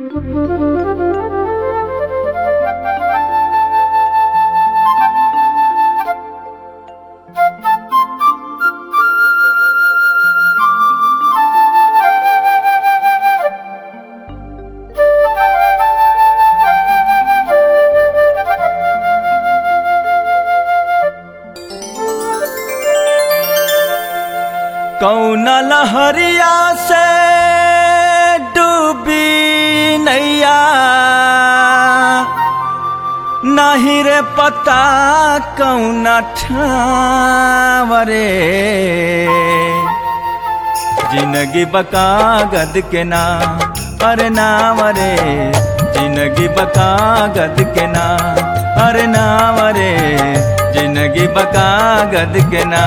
कौन लहरिया से डूबी नैया नहीं रे पता कौन ठावरे जिंदगी बका गद के ना अरे नाम रे जिंदगी बका गद के ना अरे नाम रे जिंदगी बका गद के ना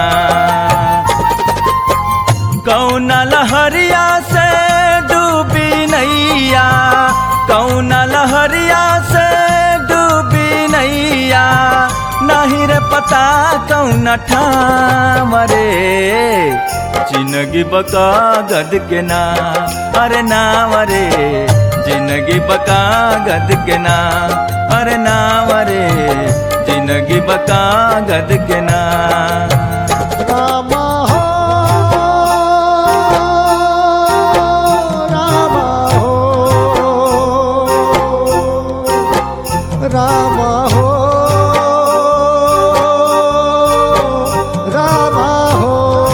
कौन लहरिया से डूबी नैया कौन लहरिया से डूबी नैया नहीं रे पता कौन ठामरे जिंदगी बका गद के ना अरे नाम रे जिंदगी बका गद के ना अरे नाम रे जिंदगी बका गद के ना राम हो राम हो राम हो राम हो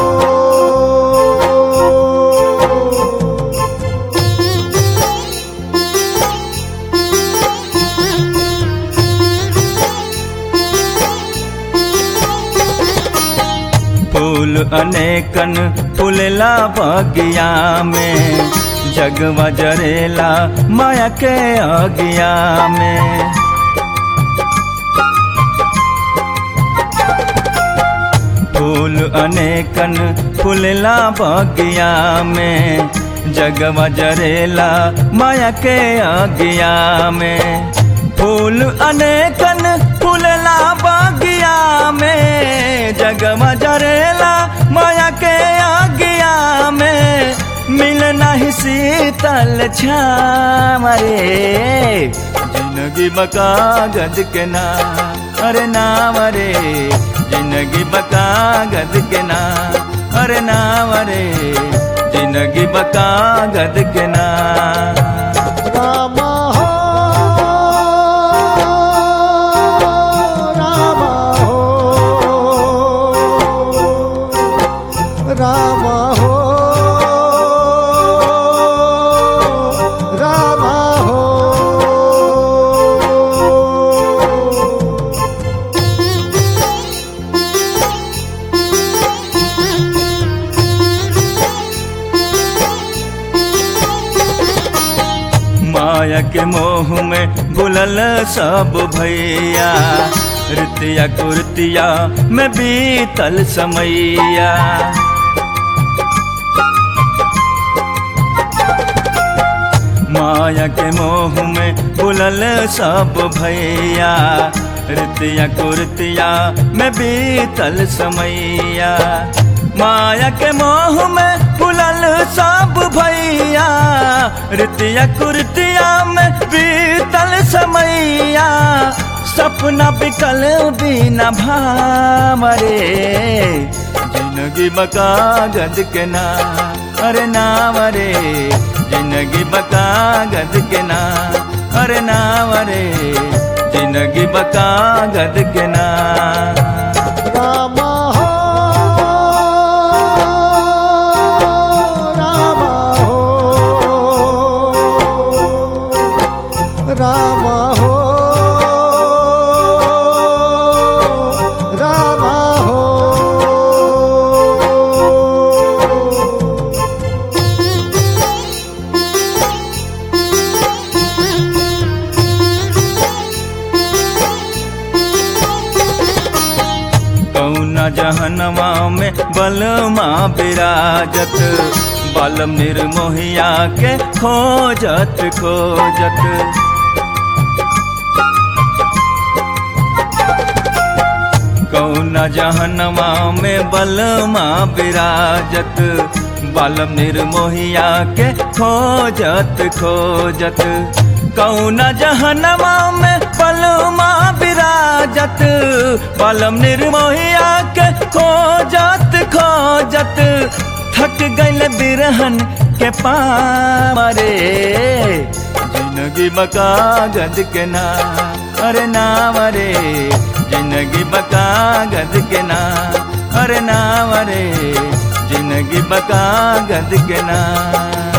फूल अनेकन फूलला बगिया में जगवा जरेला माया के अगिया में फूल अनेकन फूलला बगिया में जगवा जरेला माया के अगिया में फूल अनेकन फूलला बगिया में जगवा जरेला माया के अगिया में मिल नहीं शीतल छामरे जिंदगी बका गद के ना अरे नाम रे जिंदगी बका गद के ना अरे नाम रे जिंदगी बका गद के ना राम हो राम हो राम हो राम हो माया के मोह में बुलल सब भैया रितिया कुर्तिया में बीतल समैया माया के मोह में बुलल सब भैया रितिया कुर्तिया में बीतल समैया माया के मोह में बुलल सब भैया रितिया कुर्तिया में बीतल समैया सपना बिकल बिना भामरे जिंदगी बका गद के ना अरे नाम रे जिंदगी बका गद के ना अरे नाम रे जिंदगी बका गद के ना राम हो राम हो राम हो राम हो कौना जहनवा में बलमा विराजत बालम निर्मोहिया के खोजत खोजत कौना जहनवा में बलमा विराजत बालम निर्मोहिया के खोजत खोजत कौना जहनवा में पलमा विराजत बालम निर्मोहिया के खोजत खोजत थक गइल बिरहन के पारे जिंदगी बका गद के ना अरे नाम रे जिंदगी बका गद के ना अरे नाम रे जिंदगी बका गद के ना